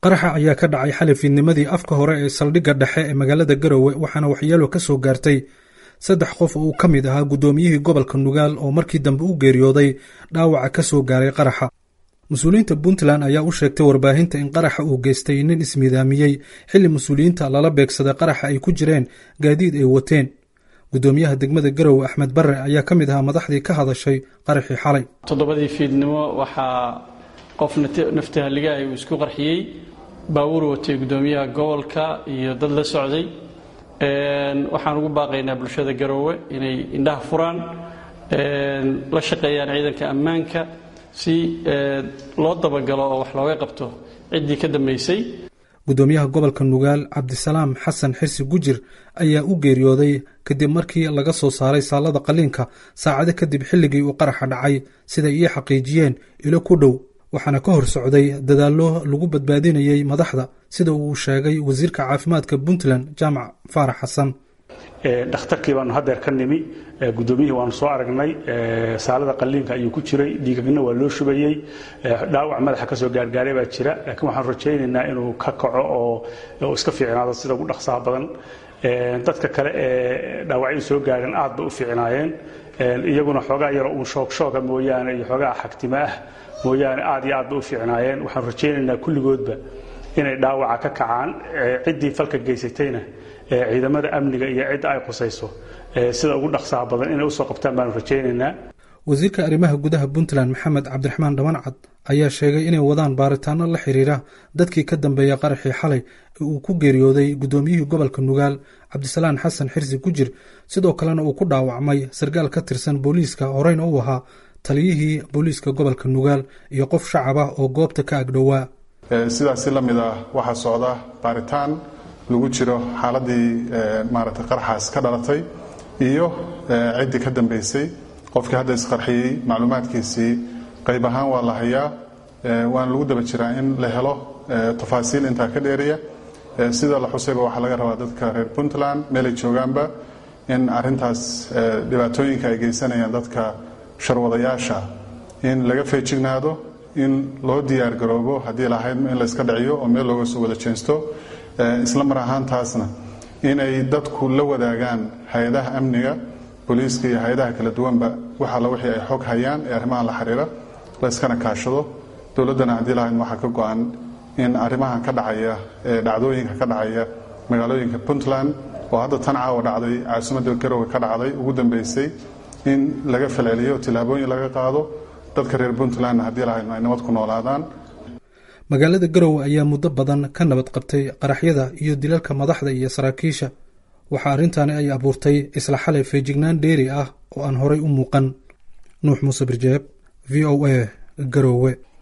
qaraxa ayaa ka dhacay xali fiidnimadii afka hore ee saldhigga dhexe ee magaalada garowe waxaana waxyeelo ka soo gaartay saddex qof oo uu ka mid ahaa guddoomiyihii gobolka nugaal oo markii dambe u geeriyooday dhaawaca ka soo gaaray qaraxa mas-uuliyiinta puntland ayaa u sheegtay warbaahinta in qaraxa uu geystay nin ismiidaamiyey xilli mas-uuliyiinta lala beegsaday qaraxa ay ku jireen gaadiid ay wateen guddoomiyaha degmada garowe axmed barre ayaa ka mid ahaa madaxdii ka hadashay qaraxii xalay toddobadii fiidnimo waxaa qof naftahaligahay uu isku qarxiyey baabuur watay guddoomiyaha gobolka iyo dad la socday waxaan ugu baaqaynaa bulshada garoowe inay indhaha furaan la shaqeeyaan ciidanka ammaanka si loo dabagalo oo wax looga qabto ciddii ka dambaysay guddoomiyaha gobolka nugaal cabdisalaam xasan xirsi gujir ayaa u geeriyooday kadib markii laga soo saaray saalada qaliinka saacado kadib xilligii uu qaraxa dhacay siday ii xaqiijiyeen ilo ku dhow waxaana ka hor socday dadaallo lagu badbaadinayay madaxda sida uu sheegay wasiirka caafimaadka puntland jaamac faarax xasan dhakhtarkii baanu hadeer ka nimi guddoomiyihii waanu soo aragnay saalada qaliinka ayuu ku jiray dhiigagna waa loo shubayey dhaawac madaxa kasoo gaargaaray baa jira laakiin waxaan rajaynaynaa inuu ka kaco oo iska fiicnaado sida ugu dhaqsaha badan dadka kale ee dhaawacyadu soo gaareen aad bay u fiicnaayeen iyaguna xoogaa yaro uun shoogshoога mooyaane iyo xoogaa xagtimo ah mooyaane aad iyo aad bay u fiicnaayeen waxaan rajaynaynaa kulligoodba inay dhaawaca ka kacaan ciddii falka geysatayna ciidamada amniga iyo cidda ay qusayso sida ugu dhaqsaha badan inay usoo qabtaan baanu rajaynaynaa wasiirka arrimaha gudaha puntland maxamed cabdiraxmaan dhamancad ayaa sheegay inay wadaan baaritaano la xiriira dadkii ka dambeeya qaraxii xalay ee uu ku geeriyooday guddoomiyihii gobolka nugaal cabdisalaan xasan xirsi gujir sidoo kalena uu ku dhaawacmay sarkaal ka tirsan booliiska horeyna u ahaa taliyihii booliiska gobolka nugaal iyo qof shacab ah oo goobta ka agdhowaa sidaasi la mid ah waxaa socda baaritaan lagu jiro xaaladii maaragtay qarxaas ka dhalatay iyo ciddii ka dambaysay qofkii hadda isqarxiyey macluumaadkiisii qayb ahaan waa la hayaa waana lagu daba jiraa in la helo tafaasiil intaa ka dheeriya sida la xusayba waxaa laga rabaa dadka reer puntland meelay joogaanba in arintaas dhibaatooyinka ay geysanayaan dadka sharwadayaasha in laga feejignaado in loo diyaargaroobo haddii lahayd in layska dhiciyo oo meel looga soo wada jeensto isla mar ahaantaasna inay dadku la wadaagaan hay-adaha amniga booliiska iyo hay-adaha kala duwanba wax alla wixii ay xog hayaan ee arrimahan la xiriira layskana kaashado dowladdana haddii lahayd waxaa ka go-an in arrimahan ka dhacaya dhacdooyinka ka dhacaya magaalooyinka puntland oo hadda tan caawa dhacday caasimadda garowe ka dhacday ugu dambeysay in laga falceliyo tillaabooyin laga qaado dadka reer puntlandna haddii lahayd ay nabad ku noolaadaan magaalada garowe ayaa muddo badan ka nabad qabtay qaraxyada iyo dilalka madaxda iyo saraakiisha waxaa arrintaani ay abuurtay isla xalay feejignaan dheeri ah oo aan horay u muuqan nuux muuse birjeeb v o a garowe